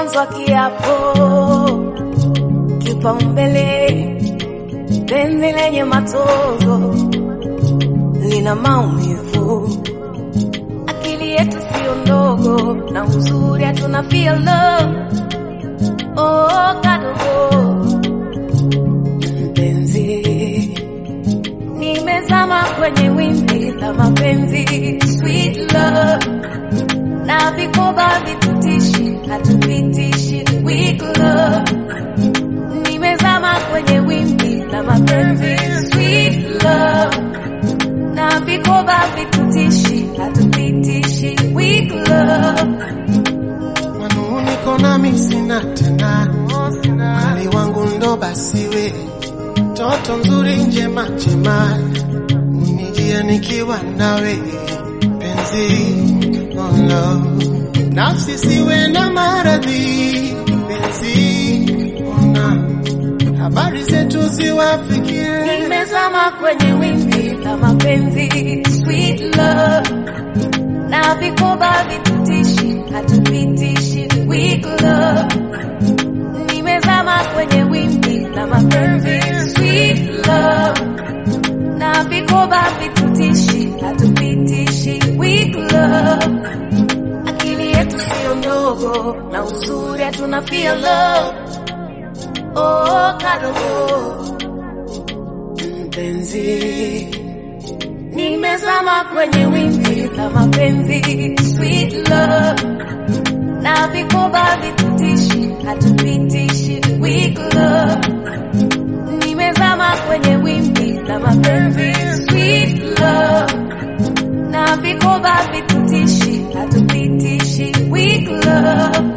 mwanzo wa kiapo, kipaumbele, penzi lenye matozo lina maumivu, akili yetu sio ndogo, na uzuri hatuna feel love. Oh, kadogo mpenzi, nimezama kwenye wimbi la mapenzi, sweet love na vikoba vitutishi, hatupitishi weak love. Nimezama kwenye wimbi la mapenzi, sweet love na vikoba vitutishi, hatupitishi weak love. manuniko nami sina tena, mali wangu ndo basiwe, toto nzuri njema njema, unijia nikiwa nawe penzi, oh no. nafsi siwe na maradhi penzi, ona habari zetu ziwafikie Nimezama kwenye wimbi la mapenzi, sweet love na vikoba vitutishi, hatupitishi weak love. Nimezama kwenye wimbi la mapenzi, sweet love na vikoba vitutishi, hatupitishi weak love. Akili yetu sio ndogo, na uzuri hatuna feel love. Oh, kadogo mpenzi, nimezama kwenye wimbi la mapenzi, sweet love na vikoba vitutishi, hatupitishi weak love. Nimezama kwenye wimbi la mapenzi, sweet love na vikoba vitutishi, hatupitishi weak love.